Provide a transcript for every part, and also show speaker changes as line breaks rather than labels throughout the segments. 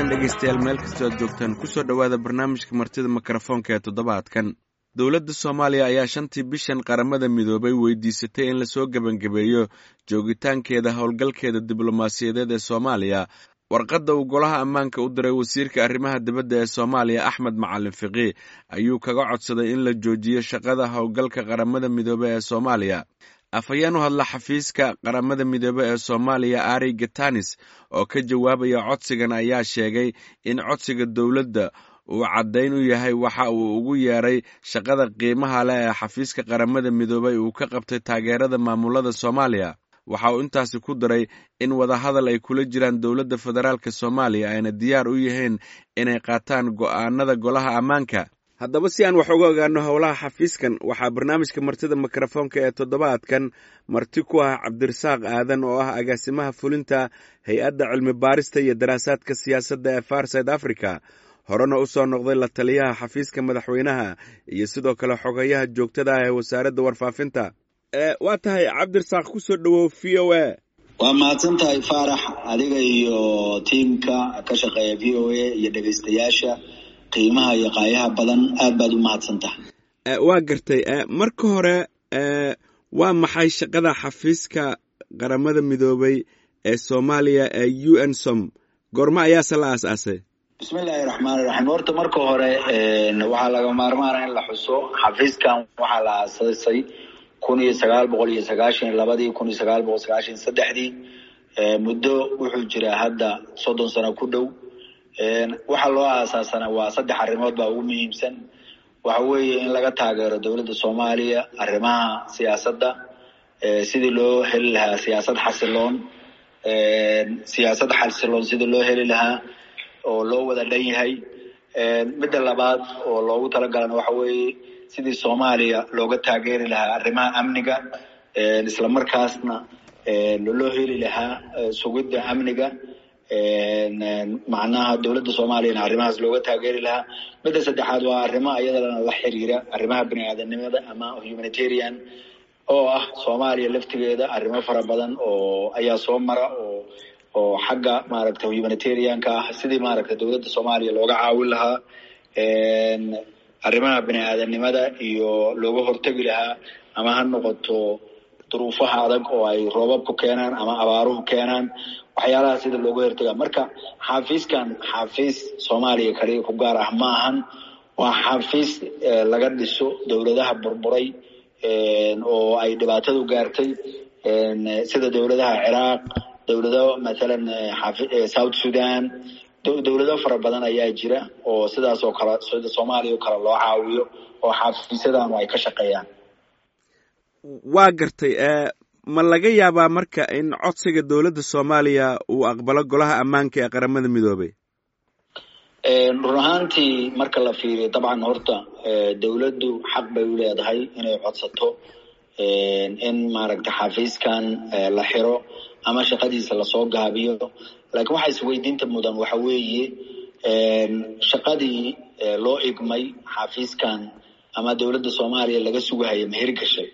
wanaagsan dhegaystayaal meel kastoo aad joogtaan kusoo dhowaada barnaamijka martida mikrofoonka ee toddobaadkan dowladda soomaaliya ayaa shantii bishan qaramada midoobay weydiisatay in lasoo gebangabeeyo joogitaankeeda howlgalkeeda diblomaasiyadeed ee soomaaliya warqadda uu golaha ammaanka u diray wasiirka arrimaha dibadda ee soomaaliya axmed macalin fiqi ayuu kaga codsaday in la joojiyo shaqada howlgalka qaramada midoobe ee soomaaliya afhayeen u hadla xafiiska qaramada midoobe ee soomaaliya ari gatanis oo ka jawaabaya codsigan ayaa sheegay in codsiga dowladda uu caddayn u yahay waxa uu ugu yeeray shaqada qiimaha leh ee xafiiska qaramada midoobey uu ka qabtay taageerada maamulada soomaaliya waxa uu intaasi ku daray in wadahadal ay kula jiraan dowladda federaalk soomaaliya ayna diyaar u yihiin inay qaataan go'aanada golaha ammaanka haddaba si aan wax uga ogaano howlaha xafiiskan waxaa barnaamijka martida mikrofoonka ee toddobaadkan marti ku ah cabdirasaaq aadan oo ah agaasimaha fulinta hay-adda cilmi baarista iyo daraasaadka siyaasadda ee farside africa horena u soo noqday la taliyaha xafiiska madaxweynaha iyo sidoo kale xogayaha joogtada ah ee wasaaradda warfaafinta waa tahay cabdirasaaq kusoo dhowow v o a
waa mahadsan tahay faarax adiga iyo tiimka ka shaqeeya v o a iyo dhegaystayaasha qiimaha iyo qaayaha badan aad baad u mahadsan tahay
waa gartay marka hore waa maxay shaqada xafiiska qaramada midoobay ee soomaaliya ee u n som goormo ayaase la aas-aasay
bismillaahi raxmaani raxiim horta marka hore waxaa laga maarmaana in la xuso xafiiskan waxaa la aasaasay kun iyo sagaal boqol iyo sagaashan iyo labadii kun iyo sagaal boqol sagaashan iyo saddexdii muddo wuxuu jiraa hadda soddon sano ku dhow waxaa loo aasaasana waa saddex arrimood baa ugu muhiimsan waxa weeye in laga taageero dowladda soomaaliya arrimaha siyaasadda sidii loo heli lahaa siyaasad xasiloon siyaasad xasiloon sidii loo heli lahaa oo loo wada dhan yahay midda labaad oo loogu talagalana waxa weeye sidii soomaaliya looga taageeri lahaa arrimaha amniga isla markaasna loo heli lahaa sugidda amniga macnaha dowladda soomaaliyana arrimahaas looga taageeri lahaa midda saddexaad waa arrimo iyadana la xiriira arrimaha bini aadanimada ama humanitarian oo ah soomaaliya laftigeeda arrimo fara badan oo ayaa soo mara oo oo xagga maaragta humanitarianka ah sidii maaragta dowladda soomaaliya looga caawin lahaa arrimaha bini aadanimada iyo looga hortegi lahaa ama ha noqoto duruufaha adag oo ay roobabku keenaan ama abaaruhu keenaan waxyaalaha sida looga hortega marka xafiiskan xafiis soomaaliya kaliya ku gaar ah ma ahan waa xafiis laga dhiso dowladaha burburay oo ay dhibaatadu gaartay sida dowladaha ciraaq dowlado mathalan south sudan dowlado fara badan ayaa jira oo sidaas oo kale sida soomaaliya oo kale loo caawiyo oo xafiisyadanu ay ka shaqeeyaan
waa gartay ma laga yaabaa marka in codsiga dowladda soomaaliya uu aqbalo golaha ammaanka ee qaramada midoobay
run ahaantii marka la fiiriyo dabcan horta dowladdu xaq bay u leedahay inay codsato in maaragta xafiiskan la xiro ama shaqadiisa lasoo gaabiyo laakiin waxaa isweydiinta mudan waxa weeye shaqadii loo igmay xafiiskan ama dowladda soomaaliya laga sugahaya ma hirgashay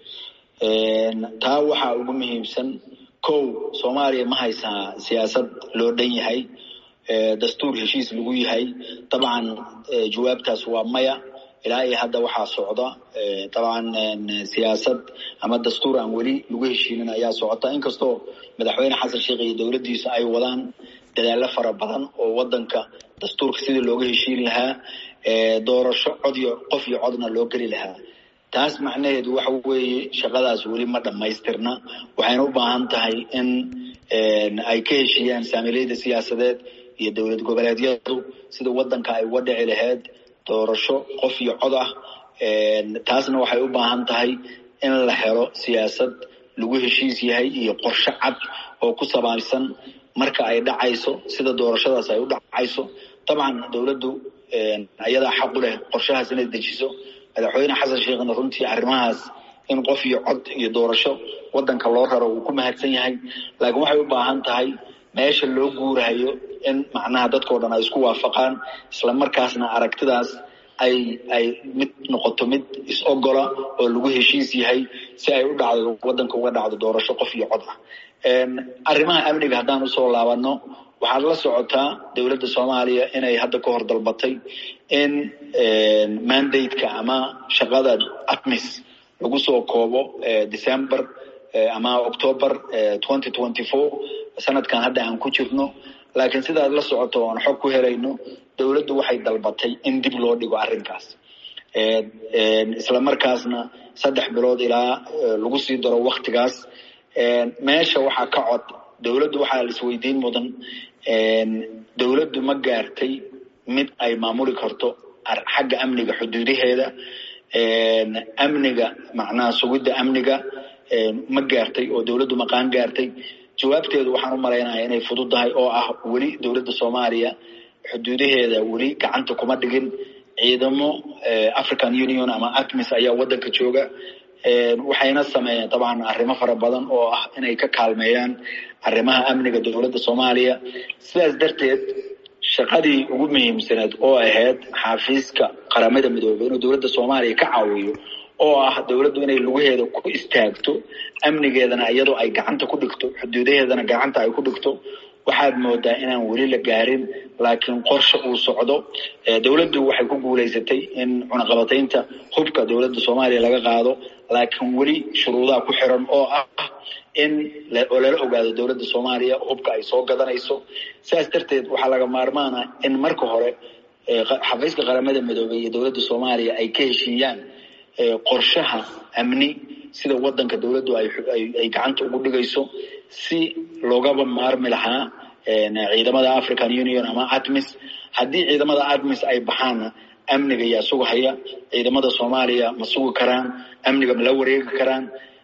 taa waxaa ugu muhiimsan kow soomaaliya ma haysaa siyaasad loo dhan yahay dastuur heshiis lagu yahay dabcan jawaabtaas waa maya ilaa iyo hadda waxaa socda dabcan siyaasad ama dastuur aan weli lagu heshiinin ayaa socota inkastoo madaxweyne xasan sheekh iyo dowladdiisa ay wadaan dadaalo fara badan oo wadanka dastuurka sidii looga heshiin lahaa doorasho cod iyo qof iyo codna loo geli lahaa taas macnaheedu waxa weeye shaqadaas weli ma dhammaystirna waxayna u baahan tahay in ay ka heshiiyaan saamileyda siyaasadeed iyo dowlad goboleedyadu sida wadanka ay uga dhici lahayd doorasho qof iyo cod ah taasna waxay u baahan tahay in la helo siyaasad lagu heshiis yahay iyo qorshe cad oo ku sabaabsan marka ay dhacayso sida doorashadaas ay u dhacayso dabcan dowladdu ayadaa xaq u leh qorshahaas inay dejiso madaxweyne xasan sheekhna runtii arrimahaas in qof iyo cod iyo doorasho wadanka loo raro uu ku mahadsan yahay laakiin waxay u baahan tahay meesha loo guurahayo in macnaha dadkao dhan ay isku waafaqaan isla markaasna aragtidaas ay ay mid noqoto mid is-ogola oo lagu heshiis yahay si ay u dhacdo wadanka uga dhacdo doorasho qof iyo cod ah arrimaha amniga haddaan usoo laabano waxaad la socotaa dowladda soomaaliya inay hadda ka hor dalbatay in mandate-ka ama shaqada atmis lagu soo koobo december ama october twenty twenty four sanadkan hadda aan ku jirno laakiin sidaad la socoto oan xog ku helayno dowladdu waxay dalbatay in dib loo dhigo arrinkaas isla markaasna saddex bilood ilaa lagu sii daro waktigaas meesha waxaa ka cod dowladdu waxaa la isweydiin mudan dowladdu ma gaartay mid ay maamuli karto xagga amniga xuduudaheeda amniga macnaha sugidda amniga ma gaartay oo dowladdu maqaan gaartay jawaabteedu waxaan u malaynaya inay fududdahay oo ah weli dowladda soomaaliya xuduudaheeda weli gacanta kuma dhigin ciidamo african union ama atmis ayaa waddanka jooga waxayna sameeyeen dabcan arrimo fara badan oo ah inay ka kaalmeeyaan arrimaha amniga dowladda soomaaliya sidaas darteed shaqadii ugu muhiimsaneed oo ahayd xafiiska qaramada midoobey inuu dowladda soomaaliya ka caawiyo oo ah dowladdu inay lugaheeda ku istaagto amnigeedana iyadoo ay gacanta ku dhigto xuduudaheedana gacanta ay ku dhigto waxaad moodaa inaan weli la gaarin laakiin qorshe uu socdo dowladdu waxay ku guulaysatay in cunaqabataynta hubka dowladda soomaaliya laga qaado laakiin weli shuruudaha ku xiran oo ah in oo lala ogaado dowladda soomaaliya hubka ay soo gadanayso sidaas darteed waxaa laga maarmaana in marka hore xafiiska qaramada midoobey iyo dowladda soomaaliya ay ka heshiiyaan qorshaha amni sida waddanka dowladdu ay gacanta ugu dhigayso si loogaba maarmi lahaa ciidamada african union ama atmis haddii ciidamada atmis ay baxaanna amniga yaa sugahaya ciidamada soomaaliya ma sugi karaan amniga ma la wareegi karaan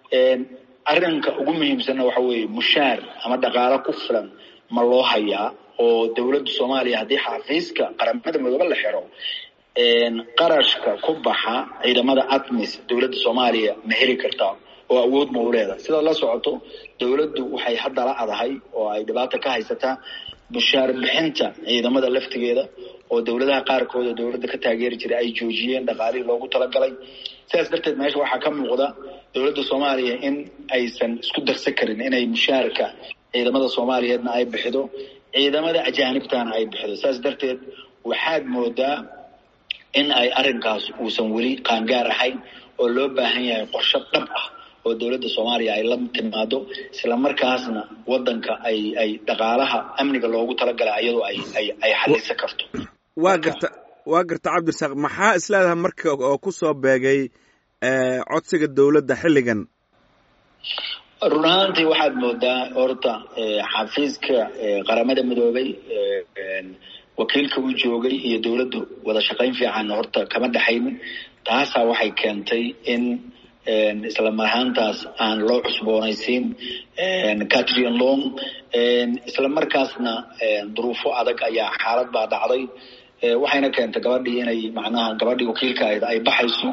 arrinka ugu muhiimsanna waxa weeye mushaar ama dhaqaalo ku filan ma loo hayaa oo dowladda soomaaliya haddii xafiiska qaramada midoobe la xiro qarashka ku baxa ciidamada atmis dowladda soomaaliya ma heli kartaa oo awood ma u leedahay sidaad la socoto dowladdu waxay hadda la adahay oo ay dhibaata ka haysataa mushaar bixinta ciidamada laftigeeda oo dowladaha qaarkooda dowladda ka taageeri jiray ay joojiyeen dhaqaalihii loogu talagalay sidaas darteed meesha waxaa ka muuqda dowladda soomaaliya in aysan isku darsan karin inay mushaarka ciidamada soomaaliyeedna ay bixido ciidamada ajaanibtana ay bixido sidaas darteed waxaad moodaa in ay arrinkaas uusan weli qaangaar ahayn oo loo baahan yahay qorshe dhab ah oo dowladda soomaaliya ay la timaado isla markaasna waddanka ay ay dhaqaalaha amniga loogu talagalay iyadoo ay ay ay xalisan karto
waa garta waa garta cabdirasaaq maxaa isleedahay marka oo ku soo beegay codsiga dowladda xilligan
run ahaantii waxaad moodaa horta xafiiska qaramada midoobay wakiilka u joogay iyo dowladdu wada shaqayn fiican horta kama dhexaynin taasaa waxay keentay in isla marhaantaas aan loo cusboonaysiin catrin long isla markaasna duruufo adag ayaa xaalad baa dhacday waxayna keentay gabadhii inay macnaha gabadhii wakiilka ahayd ay baxayso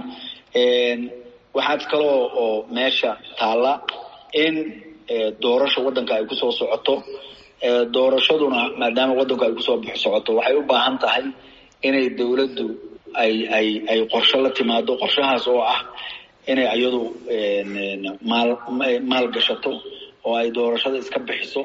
waxaad kaloo oo meesha taalla in doorasha waddanka ay kusoo socoto doorashaduna maadaama waddanku ay kusoo bix socoto waxay u baahan tahay inay dowladdu ay ay ay qorshe la timaado qorshahaas oo ah inay iyadu maal maal gashato oo ay doorashada iska bixiso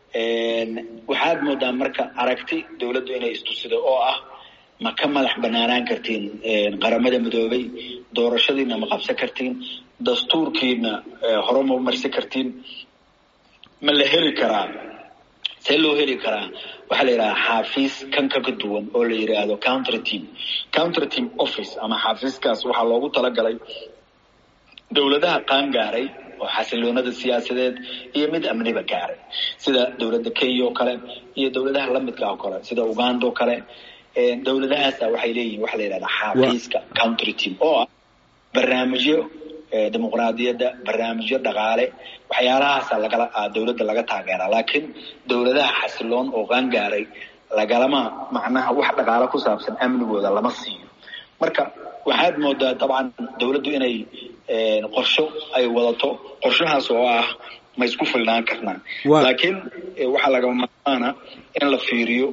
waxaad moodaa marka aragti dowladdu inay istusido oo ah ma ka madax banaanaan kartiin qaramada midoobay doorashadiina ma qabsan kartiin dastuurkiina hore ma marsi kartiin ma la heli karaa see loo heli karaa waxaa la yidhaha xaafiis kan kaka duwan oo la yidhaahdo counter team counter team office ama xaafiiskaas waxaa loogu talagalay dowladaha qaan gaaray oo xasiloonada siyaasadeed iyo mid amniba gaaray sida dowladda kenya oo kale iyo dowladaha lamidka oo kale sida uganda oo kale dowladahaasa waxay leeyihin waxa la yidhahdaa xaafiiska counter team oo ah barnaamijyo dimuqraadiyadda barnaamijyo dhaqaale waxyaalahaasa lagala dowladda laga taageeraa laakiin dowladaha xasiloon oo qaangaaray lagalama macnaha wax dhaqaalo ku saabsan amnigooda lama siiyo marka waxaad moodaa dabcan dowladdu inay qorsho ay wadato qorshahaas oo ah ma isku filnaan karnaa laakiin waxaa lagama maarmaana in la fiiriyo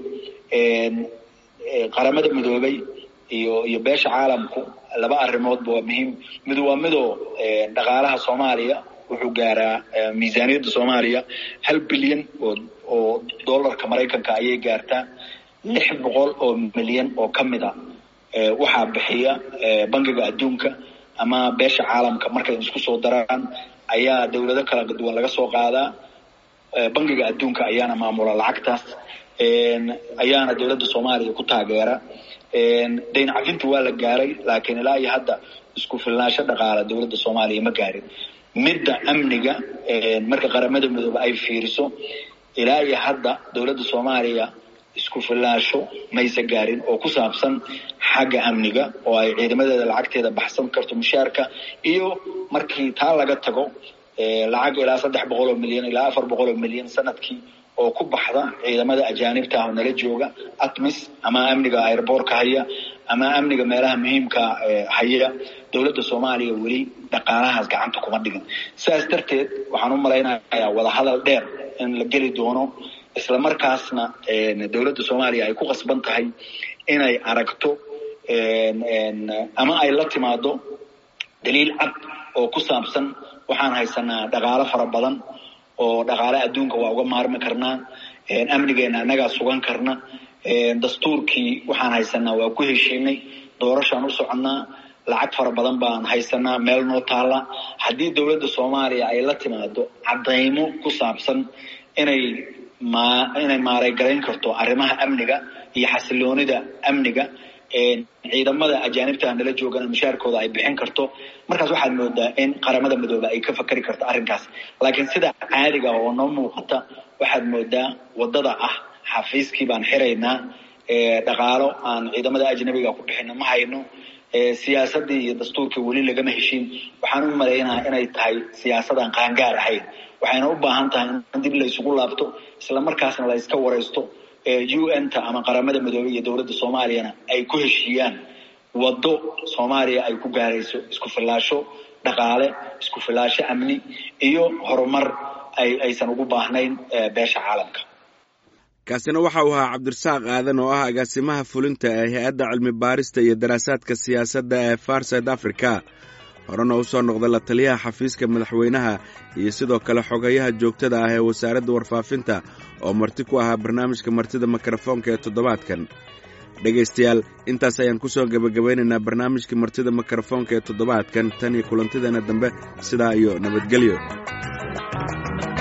qaramada midoobay iyo iyo beesha caalamku laba arrimoodba waa muhiim mid waa midoo dhaqaalaha soomaaliya wuxuu gaaraa miisaaniyadda soomaaliya hal bilyan oo oo dollarka maraykanka ayay gaartaa lix boqol oo milyan oo ka mid a waxaa bixiya bangiga adduunka ama beesha caalamka markay isku soo daraan ayaa dawlado kala duwan laga soo qaadaa bangiga adduunka ayaana maamula lacagtaas ayaana dawladda soomaaliya ku taageera dayn cafinta waa la gaaray laakiin ilaa iyo hadda isku filnaansho dhaqaala dawladda soomaaliya ma gaarin midda amniga marka qaramada midoobe ay fiiriso ilaa iyo hadda dawladda soomaaliya isku filnaansho maysa gaarin oo ku saabsan xagga amniga oo ay ciidamadeeda lacagteeda baxsan karto mushaarka iyo markii taa laga tago lacag ilaa saddex boqol oo milyan ilaa afar boqol oo milyan sanadkii oo ku baxda ciidamada ajaanibta ah oo nala jooga atmis ama amniga airboortka haya ama amniga meelaha muhiimka haya dawladda soomaaliya weli dhaqaalahaas gacanta kuma dhigin sidaas darteed waxaan u malaynayaa wadahadal dheer in la geli doono isla markaasna dawladda soomaaliya ay ku qasban tahay inay aragto ama ay la timaado daliil cad oo ku saabsan waxaan haysanaa dhaqaalo fara badan oo dhaqaale adduunka waa uga maarmi karnaa amnigeena annagaa sugan karna dastuurkii waxaan haysanaa waa ku heshiinay doorashaan u soconnaa lacag fara badan baan haysanaa meel noo taalla haddii dawladda soomaaliya ay la timaado caddaymo ku saabsan inay ma inay maaraygarayn karto arrimaha amniga iyo xasiloonida amniga ciidamada ajaanibta nala joogana mushaarkooda ay bixin karto markaas waxaad moodaa in qaramada midoobe ay ka fakari karto arrinkaas laakiin sida caadiga oo noo muuqata waxaad moodaa waddada ah xafiiskii baan xiraynaa dhaqaalo aan ciidamada ajnabiga ku bixino ma hayno siyaasadii iyo dastuurkii weli lagama heshiin waxaan u malaynaa inay tahay siyaasadaan qaangaar ahayn waxayna u baahan tahay in dib la isugu laabto isla markaasna la iska waraysto u n ta ama qaramada midoobey iyo dawladda soomaaliyana ay ku heshiiyaan waddo soomaaliya ay ku gaarayso isku filaasho dhaqaale isku filaasho amni iyo horumar ay aysan ugu baahnayn beesha caalamka
kaasina waxa uu ahaa cabdirasaaq aadan oo ah agaasimaha fulinta ee hay-adda cilmi baarista iyo daraasaadka siyaasadda ee far south africa horena u soo noqda la taliyaha xafiiska madaxweynaha iyo sidoo kale xogayaha joogtada ah ee wasaaradda warfaafinta oo marti ku ahaa barnaamijka martida mikrofoonka ee toddobaadkan dhegaystayaal intaas ayaan ku soo gebagabaynaynaa barnaamijka martida mikrofoonka ee toddobaadkan tan iyo kulantideena dambe sidaa iyo nabadgelyo